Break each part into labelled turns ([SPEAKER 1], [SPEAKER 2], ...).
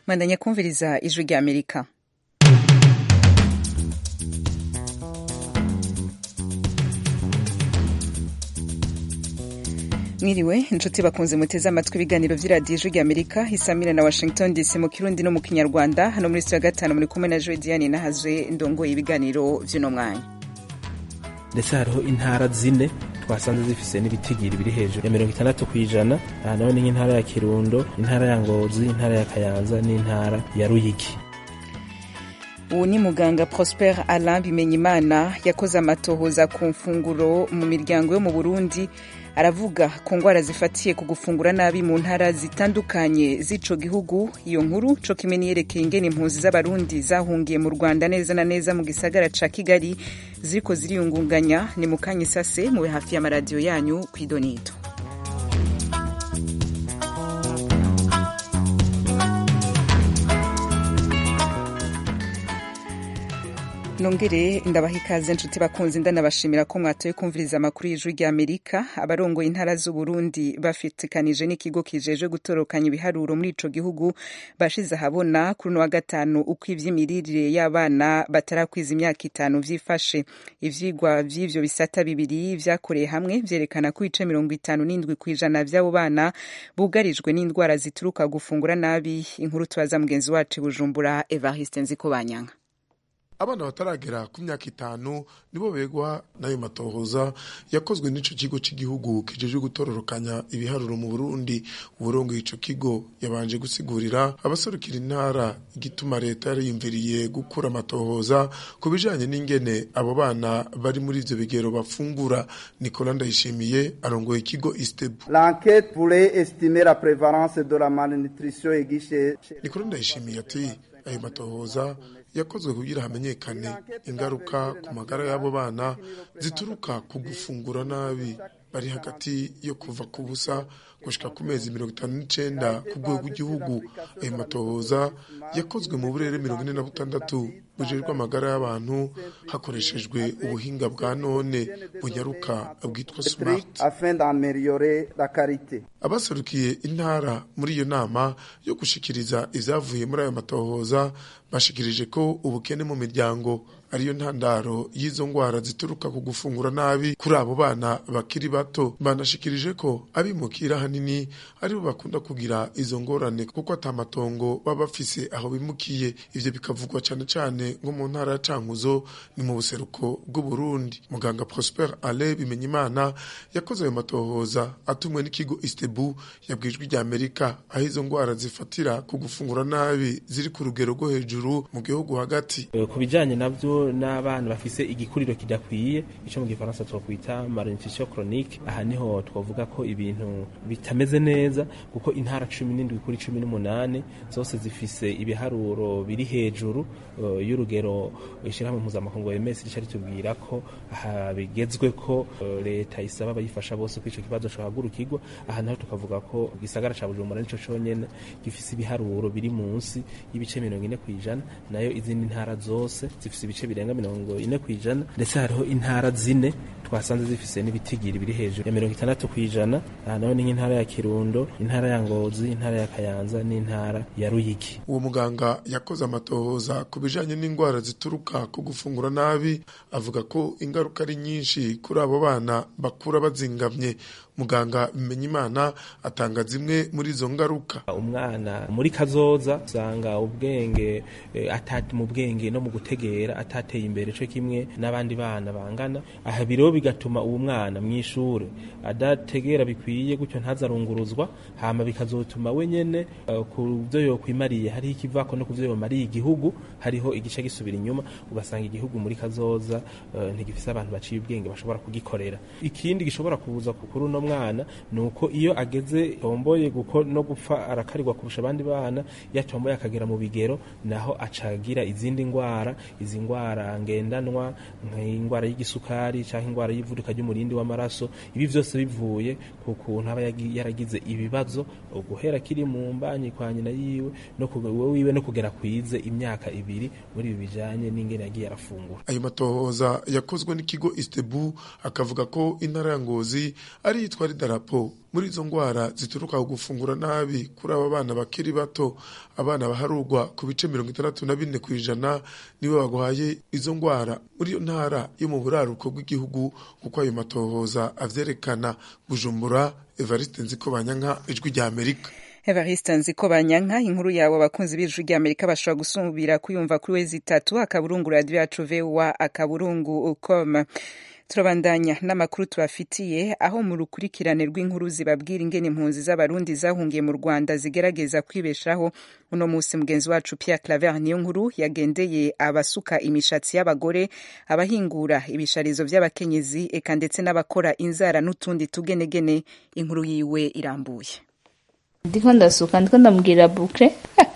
[SPEAKER 1] mwandanya kumviriza ijwi rya amerika mwiriwe inshuti bakunze muteze amatwi ibiganiro vy'iradiyo ijwi rya amerika isamira na washington dc mu kirundi no mu kinyarwanda hano muri ya gatanu muri kumwe na joe diane nahazwe ndongoye ibiganiro vy'uno mwanya
[SPEAKER 2] ndetse hariho intara zine twasanze zifise n'ibitigiri biri hejuru ya mirongo itandatu ku ijana aha naho ni nk'intara ya kirundo intara ya ngozi intara ya kayanza n'intara ya ruyigi
[SPEAKER 1] ubu ni muganga prosper alain bimenyimana yakoze amatohoza ku mfunguro mu miryango yo mu burundi aravuga ku ngwara zifatiye ku gufungura nabi mu ntara zitandukanye z'ico gihugu iyo nkuru co kimwe niyerekeye ingene impunzi z'abarundi zahungiye mu rwanda neza na neza mu gisagara ca kigali ziriko ziriyungunganya ni mu kanya isase mube hafi y'amaradiyo yanyu kw'idonito nongere ndabaha ikaze nshuti bakunzi ndanabashimira ko mwatoye kumviriza amakuru y'ijwi rya amerika abarongoye intara z'uburundi bafitikanije n'ikigo kijeje gutorokanya ibiharuro muri ico gihugu bashize ahabona kuri uno wa gatanu uko ivy'imirire y'abana batarakwiza imyaka itanu vyifashe ivyigwa vy'ivyo bisata bibiri vyakoreye hamwe vyerekana ko ibice mirongo itanu n'indwi kw'ijana vy'abo bana bugarijwe n'indwara zituruka gufungura nabi inkuru tubaza mugenzi wacu bujumbura evariste nzikobanyanga
[SPEAKER 3] abana bataragera ku myaka itanu nibo begwa n'ayo matohoza yakozwe n'ico kigo cy'igihugu kijeje gutororokanya ibiharuro mu Burundi uburongoye ico kigo yabanje gusigurira abaserukira intara igituma leta yariyumviriye gukura amatohoza ku bijanye n'ingene abo bana bari muri ivyo bigero bafungura Nicolas Ndayishimiye arongoye ikigo Istebu
[SPEAKER 4] L'enquête voulait estimer la prévalence de la malnutrition aiguë
[SPEAKER 3] Nicolas Ndayishimiye ati ayo matohoza yakozwe kugira hamenyekane ingaruka ku magara y'abo bana zituruka ku gufungura nabi bari hagati yo kuva ku busa gushika ku mezi mirongo itanu n'icenda ku rwego rw'igihugu ayo matohoza yakozwe mu burere mirongo ine na butandatu bujejwe amagara y'abantu hakoreshejwe ubuhinga bwa none bunyaruka bwitwa smart abaserukiye intara muri iyo nama yo gushikiriza ivyavuye muri ayo matohoza bashikirije ko ubukene mu miryango ariyo ntandaro y'izo ngwara zituruka ku gufungura nabi kuri abo bana bakiri bato banashikirije ko abimukira hanini aribo bakunda kugira izo ngorane kuko atamatongo baba bafise aho bimukiye ivyo bikavugwa cane cane nko mu ntara ya Cankuzo ni mu buseruko bw'u Burundi muganga Prosper Ale Bimenyimana yakoze ayo matohoza atumwe n'ikigo Istebu yabwijwe rya Amerika aho izo ngwara zifatira ku gufungura nabi ziri ku rugero rwo hejuru mu gihugu hagati
[SPEAKER 2] ku bijanye navyo n'abana bafise igikuriro kidakwiye ico mu gifaransa twokwita malnutrition chronique aha niho twavuga ko ibintu bitameze neza kuko intara cumi n'indwi kuri cumi n'umunani zose zifise ibiharuro biri hejuru uh, y'urugero ishirahamwe mpuzamakungu OMS rica ritubwira ko aha bigezwe ko uh, leta isaba abayifasha bose ko ico kibazo cohagurukirwa aha naho tukavuga ko igisagara ca Bujumbura nico conyene gifise ibiharuro biri munsi y'ibice mirongo ine kw'ijana nayo izindi ntara zose zifise ibice birenga mirongo ine kw'ijana ndetse hariho intara zine twasanze zifise n'ibitigiri biri hejuru ya mirongo itandatu kw'ijana aha naho ni nk'intara ya kirundo intara ya ngozi intara ya kayanza n'intara ya ruyigi
[SPEAKER 3] uwo muganga yakoze amatohoza ku bijanye n'indwara zituruka ku gufungura nabi avuga ko ingaruka ari nyinshi kuri abo bana bakura bazingamye muganga Bimenyimana atanga zimwe muri izo ngaruka
[SPEAKER 2] umwana muri kazoza usanga ubwenge e, atati mu bwenge no mu gutegera atateye imbere cyo kimwe n'abandi bana bangana aha biro bigatuma uwo mwana mw'ishure adategera bikwiye gutyo ntazarunguruzwa hama bikazotuma we nyene uh, ku byo yokwimariye hariho ikivako no ku byo yomariye igihugu hariho igice gisubira inyuma ugasanga igihugu muri kazoza uh, ntigifise abantu baciye ubwenge bashobora kugikorera ikindi gishobora kubuza kuri uno mwana nuko iyo ageze tomboye guko no gupfa arakarirwa kurusha abandi bana yatomboye akagera mu bigero naho acagira izindi ngwara izi ngwara ngendanwa nk'ingwara y'igisukari canke ingwara y'ivuduka ry'umurindi w'amaraso ibi vyose bivuye ku kuntu aba yagi- yaragize ibibazo guhera kiri mu mbanyi kwa nyina yiwe no kuge- we wiwe no kugera kwize imyaka ibiri muri ibi bijanye n'ingene yagiye arafungura
[SPEAKER 3] ayo matohoza yakozwe n'ikigo istebu akavuga ko intara ya ngozi ari yitwara idarapo muri izo ndwara zituruka ku gufungura nabi kuri aba bana bakiri bato abana baharurwa ku bice mirongo itandatu na bine ku ijana nibo bagwaye izo ndwara muri iyo ntara yo mu buraruko bw'igihugu kuko ayo matohoza avyerekana bujumbura evariste nziko banyanka ijwi rya amerika
[SPEAKER 1] Evariste Nziko Banyanka inkuru yawe abakunzi b'ijwi rya Amerika bashobora gusubira kuyumva kuri wezi itatu akaburungu radio yacu VOA akaburungu com turabandanya n'amakuru tubafitiye aho mu rukurikirane rw'inkuru zibabwira ingene impunzi z'abarundi zahungiye mu Rwanda zigerageza kwibeshaho uno musi mugenzi wacu Pierre Claver niyo nkuru yagendeye abasuka imishatsi y'abagore abahingura ibisharizo vy'abakenyezi eka ndetse n'abakora inzara n'utundi tugenegene inkuru yiwe irambuye
[SPEAKER 5] ndiko ndasuka ndiko ndamubwira bukre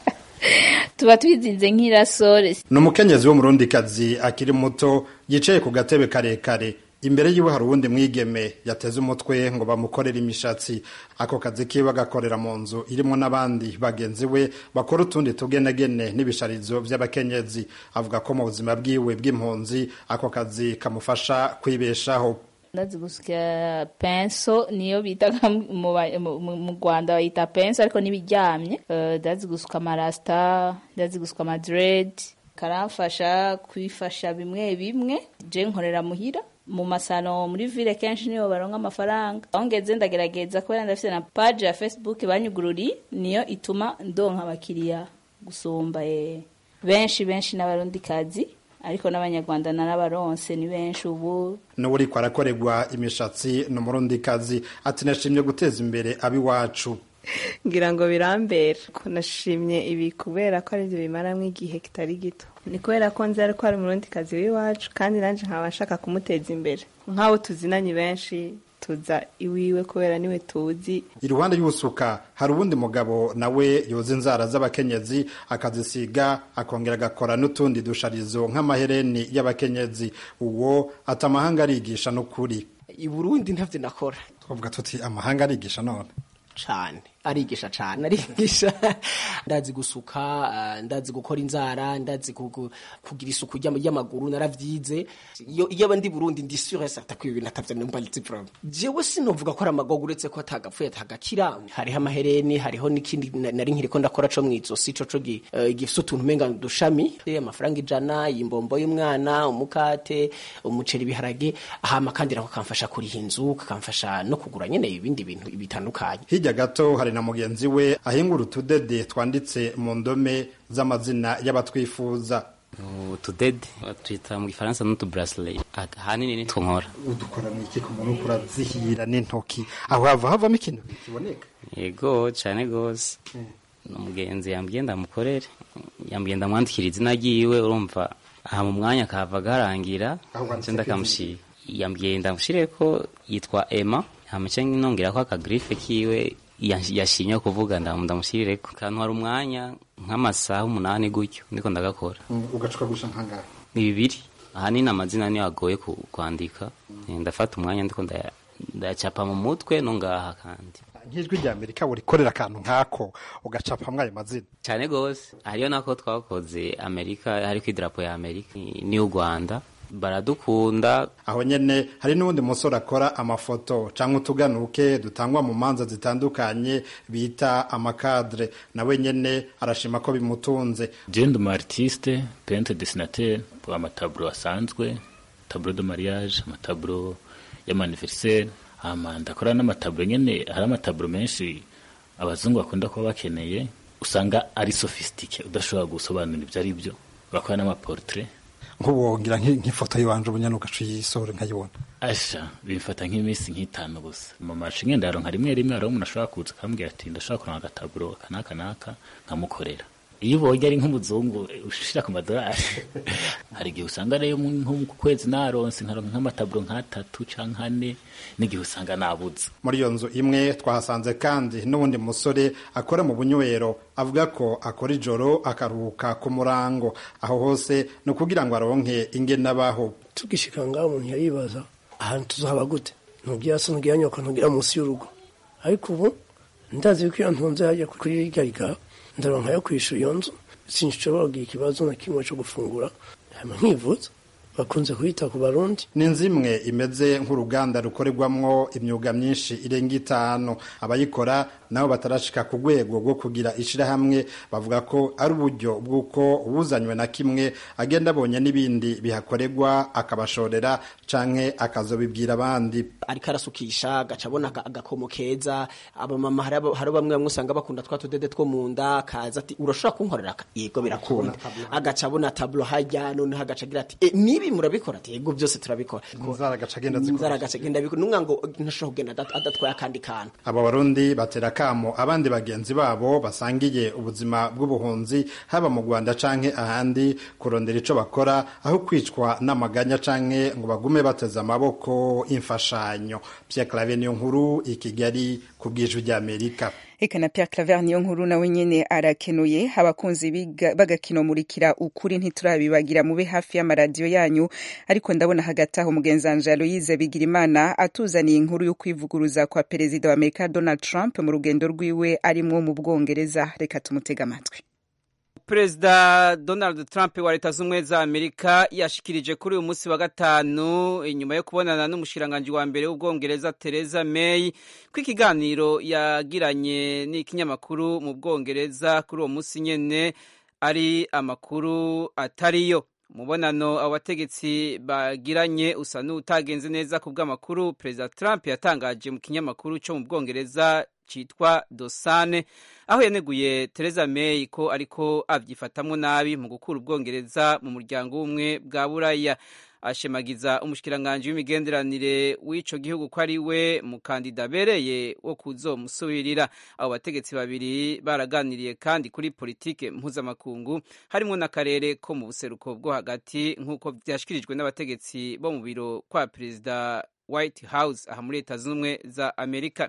[SPEAKER 5] tuba twizinze nk'irasore
[SPEAKER 6] ni umukenyezi w'umurundikazi akiri muto yicaye ku gatebe karekare imbere yiwe hari uwundi mwigeme yateze umutwe ngo bamukorere imishatsi ako kazi kiwe agakorera mu nzu irimo n'abandi bagenzi we bakora utundi tugenegene n'ibisharizo by'abakenyezi avuga ko mu buzima bwiwe bw'impunzi ako kazi kamufasha kwibeshaho
[SPEAKER 5] ndazi gusya penso niyo bita mu ba- mu- mu- mu rwanda bayita penso ariko n'ibiryamye Eh, ndazi gusuka amarasita ndazi gusuka amadred karamfasha kwifasha bimwe bimwe je nkorera muhira mu masano muri ville kenshi niyo baronka amafaranga aho ngeze ndagerageza kubera ndafite na page ya facebook banyugururi niyo ituma ndonka abakiriya gusumba eh, benshi benshi n'abarundikazi ariko n'abanyarwanda narabaronse ni benshi ubu
[SPEAKER 6] n'uwo uriko arakorerwa imishatsi ni umurundikazi ati nashimye guteza imbere ab'iwacu
[SPEAKER 7] ngira ngo birambera ko nashimye ibi kubera ko ari byo bimaramo igihe kitari gito ni kubera ko nzi ariko ari umurundi kazi w'iwacu kandi nanjye nkaba nshaka kumuteza imbere nk'abo tuzinanye benshi tuza iwiwe kubera niwe tuzi
[SPEAKER 6] iruhande y'usuka hari uwundi mugabo nawe yoza inzara z'abakenyezi akazisiga akongera agakora n'utundi dusharizo nk'amahereni y'abakenyezi uwo ati amahanga arigisha n'ukuri
[SPEAKER 8] i burundi ntavyo nakora
[SPEAKER 6] twavuga tuti amahanga arigisha none
[SPEAKER 8] cane arigisha cane arigisha ndazi gusuka eh, ndazi gukora inzara ndazi kugu- kugira isuku ry'ama- ry'amaguru naravyize iyo iyo aba ndi burundi ndi sure certain ko ibintu atavyo numva nzi problem jewe sinovuga ko ari amagogo uretse ko atagapfuye atagakira hariho amahereni hariho n'ikindi na- nari nkiriko ndakora co mw'izosi co co gi- eh, gifise utuntu umenga udushami Eh, amafaranga ijana imbombo y'umwana umukate umuceri ibiharage hama kandi nako kamfasha kuriha inzu kakamfasha no kugura nyene ibindi bintu bitandukanye
[SPEAKER 6] hirya gato hari na mugenzi we ahingura utudede twanditse mu ndome z'amazina y'abatwifuza
[SPEAKER 9] utudede twita mu gifaransa n'utu bracelet ahanini nitwo nkora
[SPEAKER 6] udukora mu iki ku muntu urazihira n'intoki aho hava havamo ikintu kiboneka
[SPEAKER 9] yego cane gose umugenzi yambwiye ndamukorere yambwiye ndamwandikira izina ryiwe urumva aha mu mwanya kava garangira
[SPEAKER 6] Aho wanditse
[SPEAKER 9] nce ndakamushira yambwiye ndamushire ko yitwa Emma hamace nongera ko akagrife kiwe yash- yashimye kuvuga ndamu ndamushirireko kantu hari umwanya nk'amasaha umunani gutyo ndiko ndagakora
[SPEAKER 6] ugacuka gusha nkangara
[SPEAKER 9] ni bibiri ahanini amazina niyo agoye ku- kwandika Eh, ndafata umwanya ndiko ndaya- ndayacapa mu mutwe no ngaha kandi
[SPEAKER 6] nk'ijwi rya amerika burikorera akantu nk'ako ugacapamwo ayo mazina
[SPEAKER 9] cyane gose hariyo nako twakoze amerika hariko idarapo ya amerika n'iy'u rwanda baradukunda
[SPEAKER 6] aho nyene hari n'uwundi musore akora amafoto canke utuganuke dutangwa mu manza zitandukanye bita amakadre nawe nyene arashima ko bimutunze
[SPEAKER 10] jende umu artiste pente desinateur amataburo asanzwe taburo de mariage amataburo y'amaniveriseri hama ndakora n'amataburo nyene hari amataburo menshi abazungu bakunda kuba bakeneye usanga ari sofisitike udashobora gusobanura ibyo ari byo bakora n'amaportrait
[SPEAKER 6] nk'ubongira nk'ifoto y'iwanje ubunyana ugaca uyisore nkayibona
[SPEAKER 10] asha bimfata nk'iminsi nk'itanu gusa mu maci ngenda yaronka rimwe rimwe hariho umuntu ashobora kuza akambwira ati ndashobora kuronka agataburo aka n'aka n'aka nkamukorera iyo ubonye ari nk'umuzungu ushira ku madolari hari igihe usanga rero nko ku kwezi naronse nkaronka nk'amataburo nk'atatu canke ane n'igihe usanga nabuze
[SPEAKER 6] muri iyo nzu imwe twahasanze kandi n'uwundi musore akora mu bunywero avuga ko akora ijoro akaruhuka ku murango aho hose ni ukugira ngo aronke ingene abaho
[SPEAKER 11] tugishika ngaho umuntu yaribaza ahantu tuzaba gute ntugira so ntugira nyoko ntugira munsi y'urugo ariko ubu ndazi yuko iyo ntunze hajya kuri irya riga ndaronka yo kwishyura iyo nzu sinshobora kugira ikibazo na kimwe cyo gufungura hanyuma nkivuza bakunze kuyita ku barundi
[SPEAKER 6] ni inzu imwe imeze nk'uruganda rukorerwamwo imyuga myinshi irenga itanu abayikora nabo batarashika ku rwego rwo kugira ishirahamwe bavuga ko ari uburyo bw'uko ubuzanywe na kimwe agenda abonye n'ibindi bihakorerwa akabashorera canke akazobibwira abandi
[SPEAKER 8] ariko arasukisha agaca abona aga- agakomo keza abamama hari abo- hari bamwe bamwe usanga bakunda twa tudede two mu nda kaza ati urashobora kunkorera aka?" yego birakunda agaca abona tablo hajya noneho agaca agira ati "Eh, nibi murabikora ati yego byose turabikora
[SPEAKER 6] inzara agaca agenda azikora
[SPEAKER 8] inzara agaca agenda abikora numwa ngo ntashobora kugenda adat- adatwaye akandi kantu
[SPEAKER 6] abo barundi batera kamo abandi bagenzi babo basangiye ubuzima bw'ubuhunzi haba mu rwanda canke ahandi kurondera ico bakora aho kwicwa n'amaganya canke ngo bagume bateze amaboko imfashanyo pierre clave niyo nkuru i kigali ku bw'ijwi ry'amerika
[SPEAKER 1] Eka na Pierre Claver niyo nkuru nawe nyene arakenuye abakunzi biga- bagakino murikira ukuri ntiturabibagira mube hafi y'amaradiyo yanyu ariko ndabona hagati aho mugenzanje Aloise Bigirimana atuzaniye inkuru yo kwivuguruza kwa perezida wa Amerika Donald Trump mu rugendo rwiwe arimwo mu Bwongereza reka tumutega amatwi
[SPEAKER 12] perezida donald trump wa leta z'ubumwe za amerika yashikirije kuri uyu munsi wa gatanu inyuma yo kubonana n'umushiranganji wa mbere w'ubwongereza theresa may ko ikiganiro yagiranye n'ikinyamakuru mu bwongereza kuri uwo munsi nyene ari amakuru atariyo umubonano abo bategetsi bagiranye usa n'utagenze neza ku bw'amakuru perezida trump yatangaje mu kinyamakuru cyo mu bwongereza cyitwa dosane aho yaneguye Theresa May ko ariko avyifatamwo nabi mu gukura ubwongereza mu muryango w'ubumwe bwa buraya ashemagiza umushikiranganji w'imigenderanire w'ico gihugu ko ari we mukandida abereye wo kuzomusubirira abo bategetsi babiri baraganiriye kandi kuri politike mpuzamakungu harimwo n'akarere ko mu buseruko bwo hagati nk'uko vyashikirijwe n'abategetsi bo mu biro kwa perezida White House aha muri leta z'ubumwe za Amerika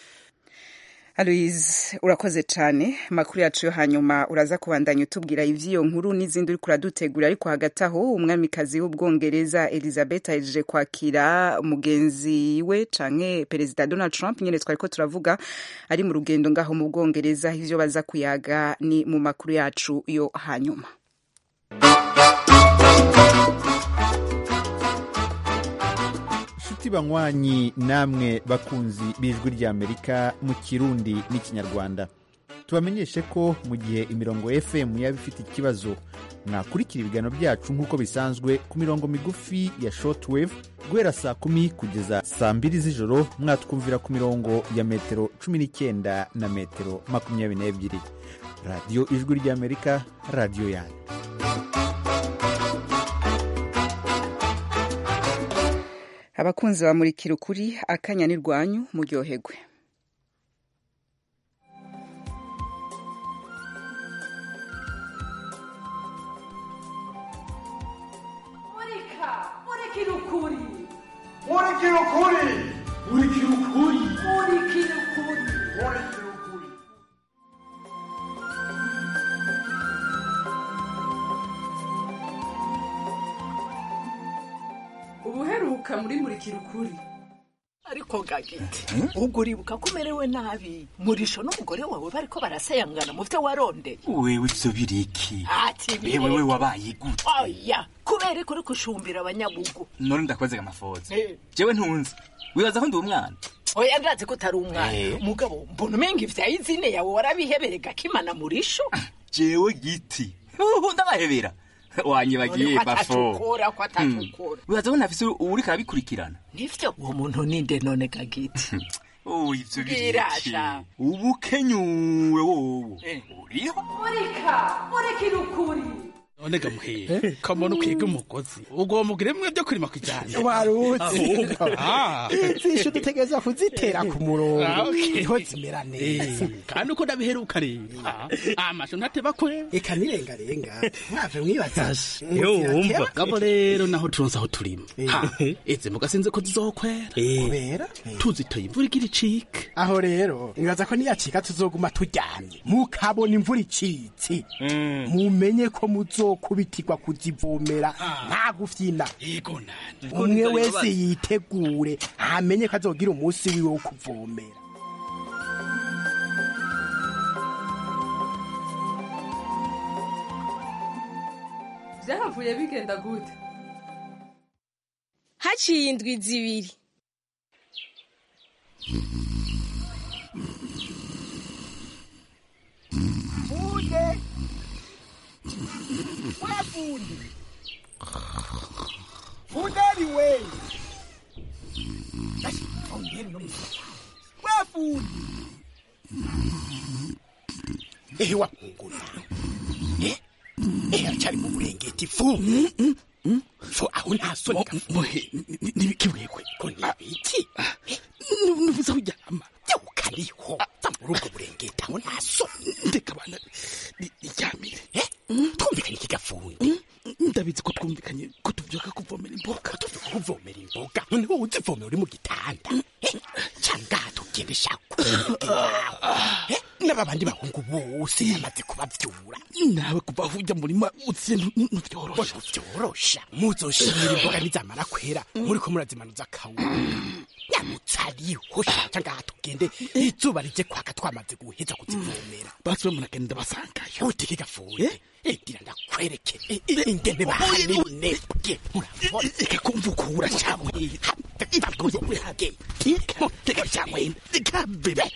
[SPEAKER 1] Aloise urakoze cyane amakuru yacu yo hanyuma uraza kubandanya utubwira ivy'iyo nkuru n'izindi uriko uradutegura ariko hagati aho umwamikazi w'ubwongereza Elizabeth ahejeje kwakira mugenzi we canke perezida Donald Trump nyene twariko turavuga ari mu rugendo ngaho mu bwongereza ivyo baza kuyaga ni mu makuru yacu yo hanyuma
[SPEAKER 13] nshuti banywanyi namwe bakunzi b'ijwi ry'amerika mu kirundi n'ikinyarwanda tubamenyeshe ko mu gihe imirongo fm yaba ifite ikibazo mwakurikira ibiganiro byacu nk'uko bisanzwe ku mirongo migufi ya shortwave guhera saa kumi kugeza saa mbiri z'ijoro mwatwumvira ku mirongo ya metero cumi n'icyenda na metero makumyabiri n'ebyiri radiyo ijwi ry'amerika radiyo yanyu
[SPEAKER 1] abakunzi bamurikira ukuri akanya ni rwanyu muryoherwe
[SPEAKER 14] murika murikira ukuri
[SPEAKER 15] murikira ukuri murikira ukuri
[SPEAKER 14] murikira ukuri
[SPEAKER 15] murikira ukuri
[SPEAKER 14] ubuheruka muri murikira ukuri
[SPEAKER 16] ariko gagiti ubwo uribuka ko umerewe nabi murisho n'umugore wawe bariko barasayangana mu vyo warondeye
[SPEAKER 17] wewe ivyo biriki
[SPEAKER 16] ati
[SPEAKER 17] yewe we wabaye gute
[SPEAKER 16] oya kubera ko uri gushumbira abanyabugu
[SPEAKER 17] none ndakwazega amafoza
[SPEAKER 16] Eh.
[SPEAKER 17] jewe ntunzi wibaza ko ndi umwana
[SPEAKER 16] oya ndazi ko utari umwana
[SPEAKER 17] Eh.
[SPEAKER 16] mugabo mbona umenga ivya izine yawe warabihebereye gakimana murisho
[SPEAKER 17] jewe giti uhu ndabahebera wanyibagiye
[SPEAKER 16] None ko
[SPEAKER 17] bafo
[SPEAKER 16] atacukura ko atacukura
[SPEAKER 17] wibaza ko ntafise uriko arabikurikirana
[SPEAKER 16] nivyo uwo muntu ninde none gagiti
[SPEAKER 17] oh ivyo biriki
[SPEAKER 16] Birasha.
[SPEAKER 17] ubukenyuwe wowo uriho
[SPEAKER 14] murika murikira ukuri
[SPEAKER 18] none gamuheye kamona ukwiga umugozi ubwo mugire mwe byo kurima kujyana
[SPEAKER 19] waruzi zishu dutegereza kuzitera ku murongo niho zimera neza
[SPEAKER 18] kandi uko ndabiheruka rero amashu ntateba kwe
[SPEAKER 19] reka nirengarenga mwave mwibazashe
[SPEAKER 18] yumva gabo rero naho turonse aho turima Ha, izi mboga sinzi ko zizokwera
[SPEAKER 19] kubera
[SPEAKER 18] tuzitoye imvura igira icike
[SPEAKER 19] aho rero nibaza ko niyacika tuzoguma turyamye mukabona imvura icitse mumenye ko muzokubitirwa kuzivomera nta gufyina
[SPEAKER 18] yego nani
[SPEAKER 19] umwe wese yitegure amenye ko azogira umunsi wiwe wo kuvomera
[SPEAKER 14] byahavuye bigenda gute
[SPEAKER 20] haciye indwi zibiri
[SPEAKER 19] Fude! We fundi! Funderi we! Basi, ongera no mfata. We fundi! Eh wapungura. Eh? Eh achari mu burengeti fu. Fu aho nta soni ka fu.
[SPEAKER 18] Mohe nibikibwekwe
[SPEAKER 19] ko nibiki?
[SPEAKER 18] nubuza kuryama
[SPEAKER 19] ukariho muri ubwo burengeti aho nta soni.
[SPEAKER 18] ndeka abana iryamire
[SPEAKER 19] Eh? Twumvikanye iki gafundi?
[SPEAKER 18] ndabizi ko twumvikanye ko tuvyuka kuvomera imboga
[SPEAKER 19] tuvyuka kuvomera imboga none wowe uzivomera uri mu gitanda Eh? cyangwa tugende shako Eh? n'aba bandi bahungu bose yamaze kubavyura
[SPEAKER 18] nawe kuva aho ujya murima uziye ntuvyorosha
[SPEAKER 19] vyorosha muzoshimira imboga nizamara kwera muriko murazimanuza akawuga nyamutsariho shaca ngaha tugende izuba rije kwaka twamaze guheza kuzivomera
[SPEAKER 18] basi we munagenda basangayo
[SPEAKER 19] utike gafuye egira ndakwereke ingene bahanebwe murabona
[SPEAKER 18] reka kumva ukura cyangwa reka cyangwa reka bebe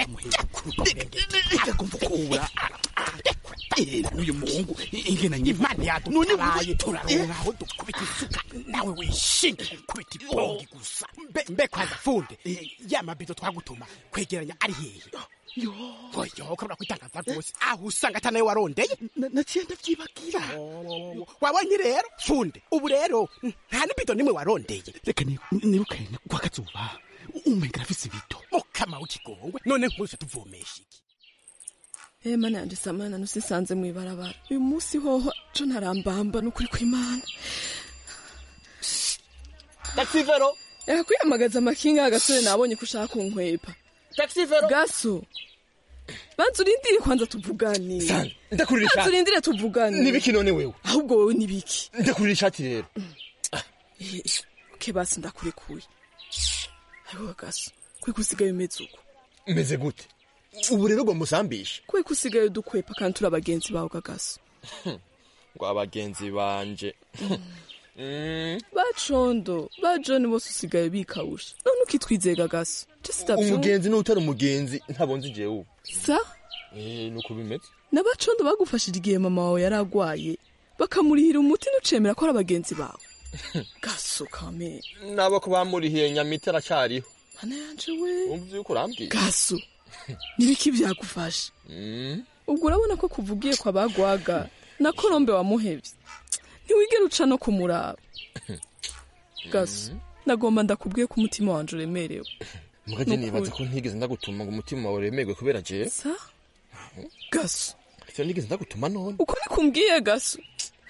[SPEAKER 18] reka kumva ukura uyu muhungu ingena
[SPEAKER 19] imana yadutabaye turaronka aho dukubita isuka nawe wishinga kubita ibongi gusa mbe mbe kwanza funde ya mabido twagutuma kwegeranya ari hehe oyo ukabura kwitangaza rwose aho usanga atanawe warondeye
[SPEAKER 18] naciye ndavyibagira
[SPEAKER 19] wabonye rero funde ubu rero nta n'ibido nimwe warondeye
[SPEAKER 18] reka nirukane kwa kazuba umenga afise ibido
[SPEAKER 19] mukama w'ikigongwe none nkuse tuvomesha iki
[SPEAKER 20] Eh mana yanje samana nusisanze mu ibarabara uyu munsi hoho co ntarambamba n'ukuri kw'Imana
[SPEAKER 21] Taxi vero
[SPEAKER 20] Eka kwiyamagaza amakinga agasore nabonye ko ushaka kunkwepa
[SPEAKER 21] Taxi vero
[SPEAKER 20] Gaso Banza urindire kwanza tuvugane
[SPEAKER 21] Sana ndakurira ishati
[SPEAKER 20] Banza urindire tuvugane
[SPEAKER 21] Nibiki none wewe
[SPEAKER 20] Ahubwo wewe nibiki
[SPEAKER 21] Ndakurira ishati rero
[SPEAKER 20] Eh okay basi ndakurekuye Ayo gaso kwe kusigaye umeze uko
[SPEAKER 21] Meze gute ubu rero ngo musambishe
[SPEAKER 20] kwe kusigaye udukwepa kandi turi abagenzi bawe kagaso
[SPEAKER 21] ngo abagenzi banje
[SPEAKER 20] bacondo ba john bose usigaye bikawusha none ukitwizeye gagaso
[SPEAKER 21] umugenzi n'utari umugenzi ntabonze igihe ubu
[SPEAKER 20] sa
[SPEAKER 21] eh nuko bimeze
[SPEAKER 20] n'abacondo bagufashije igihe mama wawe yari agwaye bakamurihira umuti n'ucemera ko ari abagenzi bawe gaso kame
[SPEAKER 21] nabo ko bamurihiye nyamita aracyariho
[SPEAKER 20] mana yanje we
[SPEAKER 21] umva yuko urambwiye
[SPEAKER 20] gaso nibiki byagufasha ubwo urabona ko kuvugiye kwa bagwaga na korombe wamuhevye ntiwigera uca no kumuraba gaso nagomba ndakubwiye ko umutima wanje uremerewe
[SPEAKER 21] mugaje nibaza ko ntigeze ndagutuma ngo umutima wawe uremerwe kubera jewe
[SPEAKER 20] sa gaso
[SPEAKER 21] icyo nigeze ndagutuma none
[SPEAKER 20] uko bikumbwiye gaso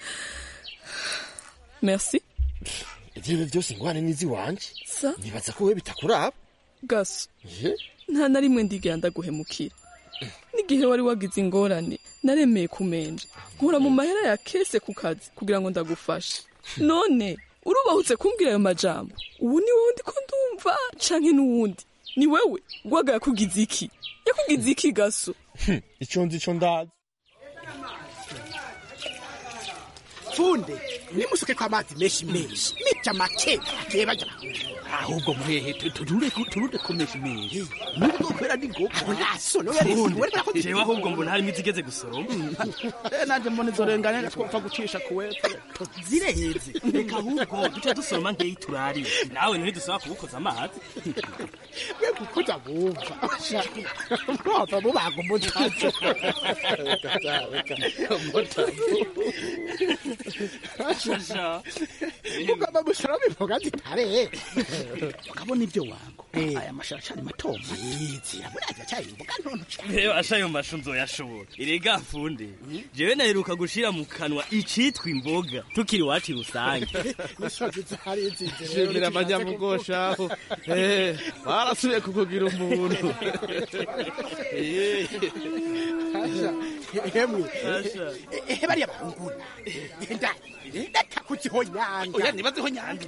[SPEAKER 20] merci
[SPEAKER 21] ibyo byose ingwane n'izi wanje
[SPEAKER 20] sa
[SPEAKER 21] nibaza ko we bitakuraba
[SPEAKER 20] gaso nta na rimwe ndigera ndaguhemukira n'igihe wari wagize ingorane naremeye kumenje nkura mu mahera ya kese ku kazi kugira ngo ndagufashe none urubahutse kumbwira ayo majambo ubu ni wowe ndiko ndumva canke n'uwundi ni wewe gwaga yakugize iki yakugize iki gaso
[SPEAKER 21] icyo nzi icyo ndazi
[SPEAKER 19] funde nimusuke ko amazi menshi menshi nica make bagiye bajya
[SPEAKER 18] ahubwo muhehe turure turure komesha menshi nubwo kwera ni ngombwa
[SPEAKER 19] aho naso no yari wereka ko
[SPEAKER 22] jewe ahubwo mbona harimo izigeze gusoroma
[SPEAKER 18] eh nanje mbona izorenganya twapfa gucisha kuwepfo
[SPEAKER 22] zireheze reka ahubwo duce dusoroma nkeyi turarire nawe ntidusaba kubukoza amazi
[SPEAKER 19] we kukuza bumva mwava mubaga umutazo ugomba gusoroma imboga zitare
[SPEAKER 18] ukabona ibyo wango
[SPEAKER 19] aya mashara acari mato yizira murazi acari imboga ntonto cane
[SPEAKER 22] reba asha ayo mashu nzoyashobora erega funde jewe naheruka gushira mu kanwa icitwa imboga tukiri iwacu rusange
[SPEAKER 19] misozi zari nzize rero
[SPEAKER 18] shimira abanyamugosha aho Eh, barasubiye kukugira umuntu
[SPEAKER 19] Asha, hemwe
[SPEAKER 22] Asha.
[SPEAKER 19] ehe bariya bahunguna ndani reka kuzihonyanga
[SPEAKER 18] oya ntibazihonyanga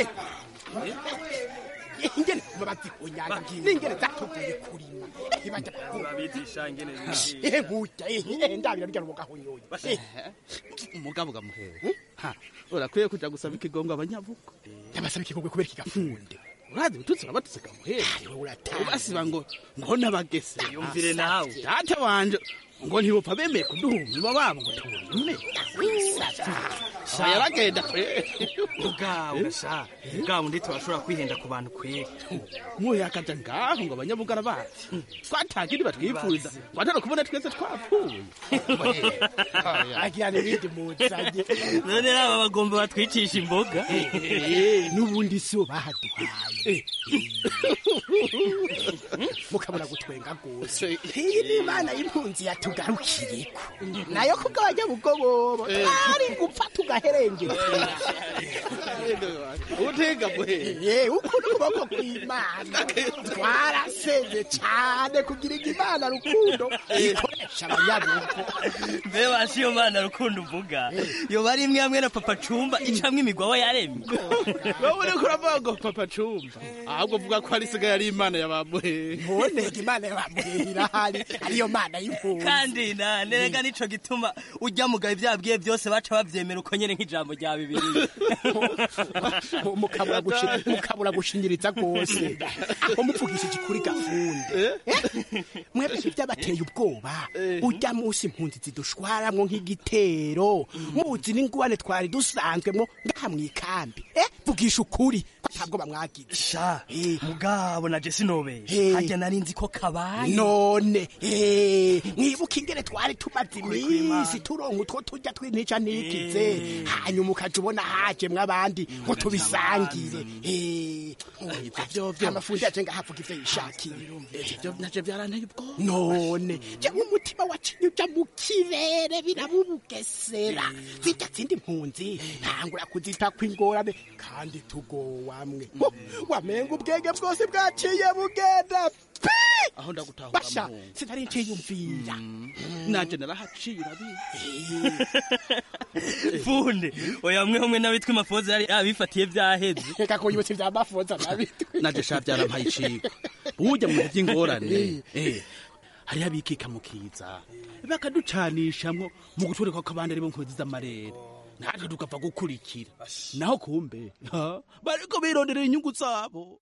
[SPEAKER 19] ingene babazihonyanga n'ingene zatuvuye kurima ehe bajya bahunguna
[SPEAKER 22] urabigisha ngene
[SPEAKER 19] ehe burya ehe ndabira rya rubugahonyoye
[SPEAKER 18] umugabo ugamuhera Ha, urakwiye kuja gusaba ikigongwe abanyabuko
[SPEAKER 19] ndabasaba ikigongwe kubera ikigafunde
[SPEAKER 18] urazi ututsi urabatutse gamuhera ubasiba ngo ngo nabagese
[SPEAKER 22] Yumvire nawe.
[SPEAKER 18] data wanje ngo ntibopfa bemeye kuduhumima babo ngo tubume yaragenda
[SPEAKER 22] ubwawe gasha ubwawe ndi turashobora kwihenda ku bantu kweri
[SPEAKER 18] muhe akaja ngaho ngo abanyabugara bacu twatagiri batwipfuza watara kubona twese twapfuye
[SPEAKER 19] agira n'ibindi muzanye
[SPEAKER 22] none raba bagomba batwicisha imboga
[SPEAKER 19] n'ubundi si bo bahaduhaye mukabona gutwenga rwose iyi ni imana y'impunzi yatugarukiyeko nayo kugabanya bugobobo ari gupfa tugaherengera
[SPEAKER 18] utega muhe
[SPEAKER 19] ye ukuri ukuboko kw'imana twaraseze cyane kugira ngo imana rukundo ikoresha abanyabugo
[SPEAKER 22] mbe basi iyo mana rukundo uvuga yoba ari imwe hamwe na papa cumba icamwo imigwawa yaremye
[SPEAKER 18] wowe uriko uravuga ngo papa cumba ahubwo uvuga ko hari isigaye ari imana yabamuhe
[SPEAKER 19] ntiboneke imana yabamuhera irahari ariyo mana y'impunzi
[SPEAKER 22] kandi na nerega nico gituma ujya mugabe ivyabwiye byose baca bavyemera uko nyene nk'ijambo rya bibiri
[SPEAKER 19] mukabura gushi- mukabura gushinyiriza rwose aho mupfugishije kuri gafunde mwebwe byabateye ubwoba ujya munsi impunzi zidushwaramwo nk'igitero muzi n'ingwane twari dusanzwemwo ngaha mw'ikambi eh vugisha ukuri ko ntabwo bamwagize
[SPEAKER 22] sha mugabo na jesi nobeye
[SPEAKER 19] Eh.
[SPEAKER 22] harya nari nzi ko kabaye
[SPEAKER 19] none eh, mwibuka ingene twari tumaze iminsi turonka utwo turya tw'intica ntikize hanyuma ukaja ubona hajemwo abandi ngo tubisangire Eh, amafundi yaje ngahavuga ivyo yishakiye
[SPEAKER 18] ivyo naje byaranteye ubwoba
[SPEAKER 19] none jewe umutima wacinye uja mu kirere birabubugesera zirya zindi mpunzi ntangura kuzita kw'ingorane kandi tugowamwe Ho, wamenga ubwenge bwose bwaciye bugenda pi
[SPEAKER 18] aho ndagutahura
[SPEAKER 19] basha
[SPEAKER 18] muhungu.
[SPEAKER 19] sinari nciyumvira
[SPEAKER 18] naje narahaciye urabizi
[SPEAKER 22] funde oya mwe hamwe n'abitwa imafoza yari abifatiye vyaheze
[SPEAKER 19] reka kuyibutsa ivya mafoza nabitwe
[SPEAKER 18] naje sha byarampaye icigwa burya mu bihe by'ingorane eh, hariho abikika mu kiza bakaducanishamwo mu gutwereka ko abandi aribo nkozi z'amarere natwe tugapfa gukurikira naho kumbe ha, bariko bironderera inyungu zabo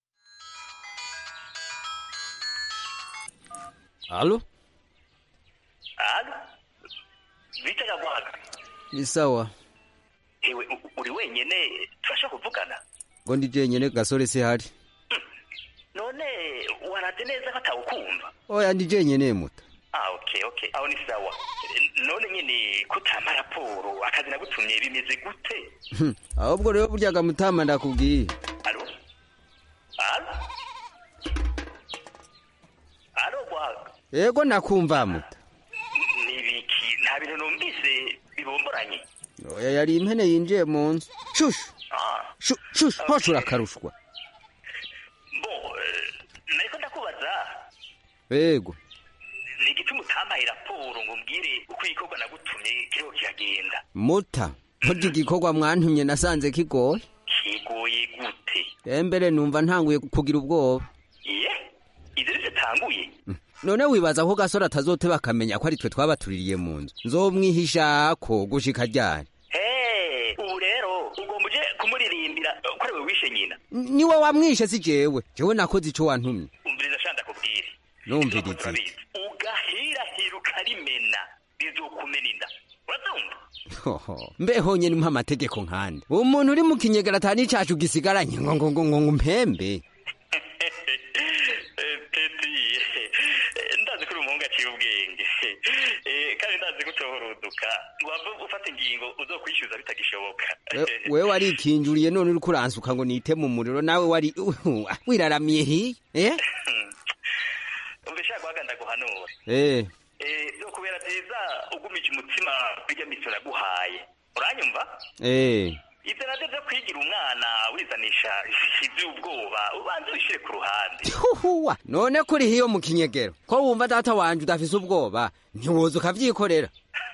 [SPEAKER 2] Halo?
[SPEAKER 4] Halo? Vita Nyagwaga.
[SPEAKER 2] Ni sawa.
[SPEAKER 4] Ewe u- uri wenyene turashaka kuvugana.
[SPEAKER 2] Ngo ndi jenyene gasore se hari.
[SPEAKER 4] None waraze neza ko atawukumva.
[SPEAKER 2] Oya ndi jenyene muta.
[SPEAKER 4] Ah okay okay. Aho ni sawa. Eh, None nyene kutama raporo akazi nagutumye bimeze gute?
[SPEAKER 2] Hmm, Ahubwo rero buryaga mutama ndakubwiye.
[SPEAKER 4] Halo? Halo? Halo Gwaga.
[SPEAKER 2] Yego nakumva muta.
[SPEAKER 4] Nibiki nta bintu numvise bibomboranye.
[SPEAKER 2] Oya yari impene yinjiye mu nzu. Shushu.
[SPEAKER 4] Ah.
[SPEAKER 2] Shu- Shushu hoshi urakarushwa.
[SPEAKER 4] Bo eh, nariko ndakubaza
[SPEAKER 2] Yego.
[SPEAKER 4] ni igituma utampaye raporo ngo mbwire uko igikorwa nagutumye kiriho kiragenda.
[SPEAKER 2] Muta. Burya igikorwa mwantumye nasanze kigoye.
[SPEAKER 4] kigoye gute
[SPEAKER 2] Embere numva ntanguye kugira ubwoba.
[SPEAKER 4] iye ivyo rivyo tanguye
[SPEAKER 2] None wibaza ko gasore atazoteba akamenya ko ari twe twabatuririye mu nzu. Nzomwihishako gushika ryari.
[SPEAKER 4] Hey, ubu rero ugomba uje kumuririmbira ko ari we wishe nyina
[SPEAKER 2] Niwe wamwishe si jewe. Jewe nakoze ico wantumye.
[SPEAKER 4] umviriza shanda kubwire
[SPEAKER 2] Numvirize.
[SPEAKER 4] turabizi ugahirahira ukarimena bizokumena inda urabyumva
[SPEAKER 2] Hoho. Mbeho nyene mpa amategeko nkande. Umuntu uri mu kinyegera atani cacu gisigaranye ngo ngo ngo ngo mpembe.
[SPEAKER 4] Eh, peti eh, ndazi ko kuri umuhungu aciye ubwenge Eh, kandi ndazi gutohoruduka wava ufata ingingo uzokwishyuza bitagishoboka
[SPEAKER 2] We- wewe warikinjuriye none uriko uransuka ngo nite mu muriro nawe wari wiraramiye hiya eh
[SPEAKER 4] umva ishaka guhaga ndaguhanura
[SPEAKER 2] eh
[SPEAKER 4] Eh, byo kubera byiza ugumije umutima bijya miso naguhaye uranyumva
[SPEAKER 2] eh
[SPEAKER 4] ibyo nabyo byo kwigira umwana wizanisha iby'ubwoba ubanza wishyire ku ruhande
[SPEAKER 2] huhuwa none kuri hiyo mu kinyegero ko wumva data wanje udafise ubwoba ntiwoza ukavyikorera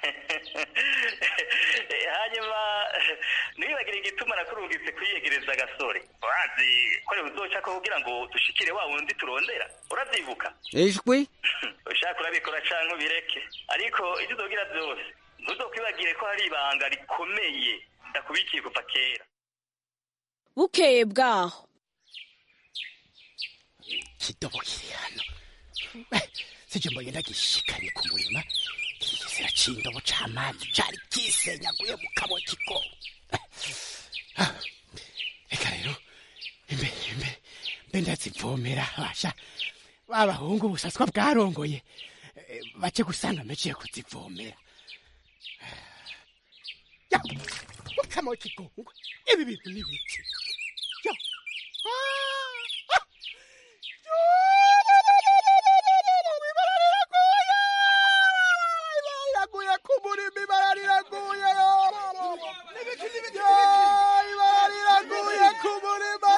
[SPEAKER 4] Eh, hanyuma ntiwibagire igituma nakurungitse kwiyegereza agasore urazi ko rero uzoca ko kugira ngo dushikire wa wundi turondera uravyibuka
[SPEAKER 2] ijwi
[SPEAKER 4] ushaka urabikora canke ubireke ariko ibyo uzogira byose ntuzokwibagire ko hari ibanga rikomeye ndakubikiye kuva kera
[SPEAKER 3] bukeye bwaho
[SPEAKER 19] kidobo kiri hano Eh, sije mbonye ndagishikanye ku murima kigisera c'indobo c'amazi cari kisenyaguye mu kabo kigo Ah, reka rero imbe imbe mbe ndazivomera basha babahungu busaswa bwarongoye Eh, bace gusanga meciye kuzivomera ya mukama w'ikigongwe ibi bintu ni biki yo Ah, ah. riraguye ku murima ibara riraguye ibara riraguye ku murima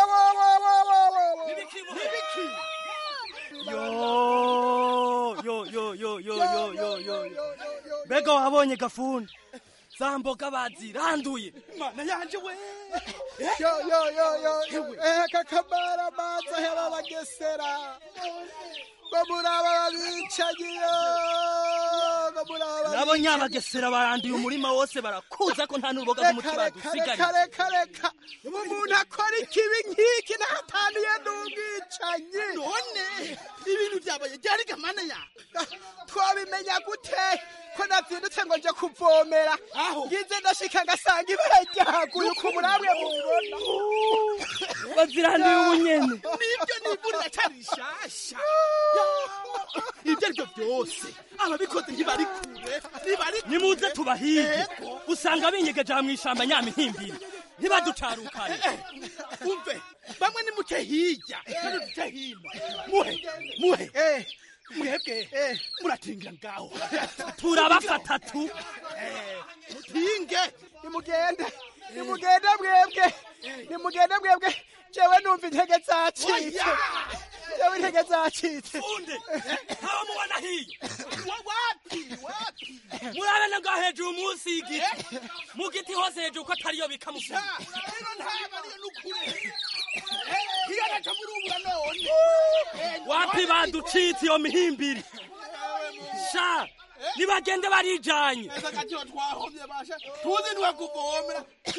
[SPEAKER 22] yo yo yo yo yo yo yo yo yo mbega wabonye gafuni za mboga baziranduye
[SPEAKER 19] mana yanje we yo yo yo yo eh kakamara maza hera bagesera ngo muraba babicagiyo ngo muraba
[SPEAKER 22] nabo nyabagesera baranduye umurima wose barakuza ko nta n'uruboga rw'umuti
[SPEAKER 19] reka reka
[SPEAKER 22] badusigariye
[SPEAKER 19] reka reka umuntu akora ikibi nk'iki nahataniye n'ubwicanyi none ibintu byabaye byari gamana ya twabimenya gute ko nabyindutse ngo nje kuvomera ngize ndashika ngasanga ibara ryaguye uko muramwe mubibona
[SPEAKER 22] baziranduye ubunyene
[SPEAKER 19] nibyo nivurira cyari rishasha ibyo aribyo byose ababikoze ntibari kure ntibari
[SPEAKER 22] nimuze tubahige usanga binyegeje mu ishamba nyamihimbiri ntibaducarukane
[SPEAKER 19] umve bamwe ni muke hirya kandi duce hino muhe muhe mwebwe muratingira ngaho
[SPEAKER 22] turabafata tu
[SPEAKER 19] mutinge nimugende nimugende mwebwe nimugende mwebwe jewe numva intege zacitse jewe intege zacitse
[SPEAKER 22] aba mubona hiyo
[SPEAKER 19] wapi wapi
[SPEAKER 22] murabona ngaho hejuru munsi y'igiti mu giti hose hejuru ko atariyo bikamufunga
[SPEAKER 19] rero ntaba ariyo n'ukuri iyo naca murubura none
[SPEAKER 22] wapi baducitse iyo mihimbiri sha nibagende barijanye
[SPEAKER 19] akatiho twahomye basha tuzi niwe kuvomera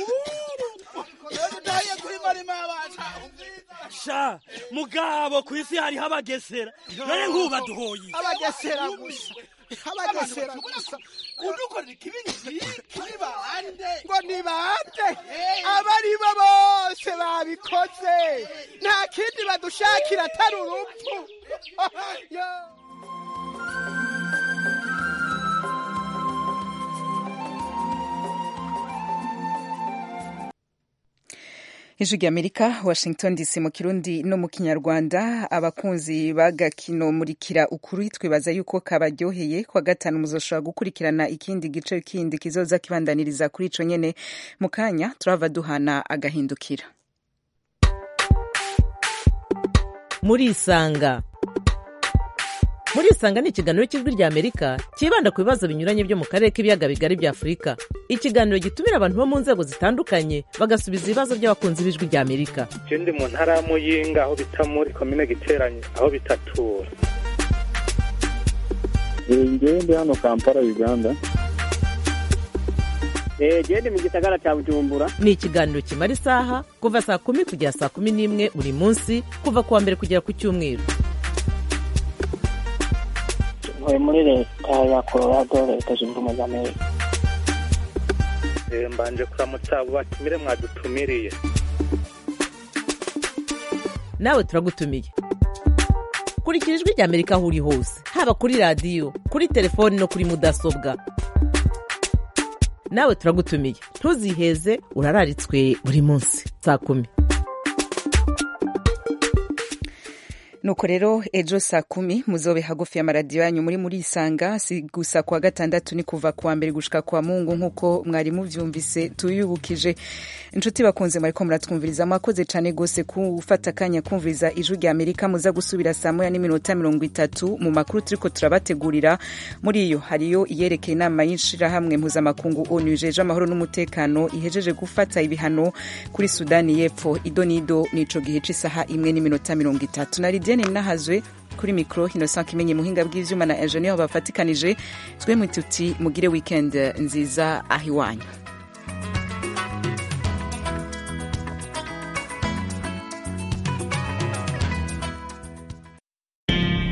[SPEAKER 19] utahiye kuri marima yabasha
[SPEAKER 22] sha mugabo ku isi hariho abagesera none nk'ubu baduhoye
[SPEAKER 19] abagesera gusa abagesera gusa udukorera ikibi nk'iki ni bande ngo ni bande aba ari bo bose babikoze nta kindi badushakira atari urupfu Yo.
[SPEAKER 1] ijwi ry'amerika washington dc mu kirundi no mu kinyarwanda abakunzi bagakino murikira ukuri twibaza yuko kabaryoheye kwa gatanu muzoshobora gukurikirana ikindi gice kindi kizoza kibandaniriza kuri ico nyene mu kanya turava duhana agahindukira
[SPEAKER 5] murisanga murisanga ni ikiganiro cy'ijwi rya amerika cyibanda ku bibazo binyuranye byo mu karere k'ibiyaga bigari bya afurika ikiganiro gitumira abantu bo mu nzego zitandukanye bagasubiza ibibazo by'abakunzi b'ijwi rya amerika
[SPEAKER 23] je ndi mu ntara ya muyinga aho bita muri komine giteranye aho bitatura
[SPEAKER 24] ngewe ndi hano kampala uganda
[SPEAKER 5] genda mu gisagara cya bujumbura ni ikiganiro kimara isaha kuva saa kumi kugera saa kumi n'imwe buri munsi kuva ku wa mbere kugera ku cyumweru
[SPEAKER 25] ntuye muri leta ya colorado leta zunze ubumwe za amerika
[SPEAKER 23] Eh, mbanje kuramutsa abo batumire mwadutumiriye
[SPEAKER 5] nawe turagutumiye kurikira ijwi rya amerika aho uri hose haba kuri radiyo kuri telefoni no kuri mudasobwa nawe turagutumiye ntuziheze urararitswe buri munsi saa kumi
[SPEAKER 1] nuko rero ejo saa kumi muzobe hagufi y'amaradiyo yanyu muri muri isanga si gusa kuwa gatandatu ni kuva kuwa mbere gushika kwa mungu nk'uko mwari muvyumvise tuyubukije inshuti bakunze mwariko muratwumviriza mwakoze cane gose gufata akanya kumviriza ijwi rya amerika muza gusubira saa moya n'iminota mirongo itatu mu makuru turiko turabategurira muri iyo hariyo iyerekeye inama y'ishirahamwe mpuzamakungu onu ijeje amahoro n'umutekano ihejeje gufata ibihano kuri sudani y'epfo ido n'ido n'ico gihe c'isaha imwe n'iminota mirongo itatu na lidiane nahazwe kuri mikoro innocent kimenye muhinga bw'ivyuma na ingenieur bafatikanije twe mwituti mugire weekend nziza aho iwanyu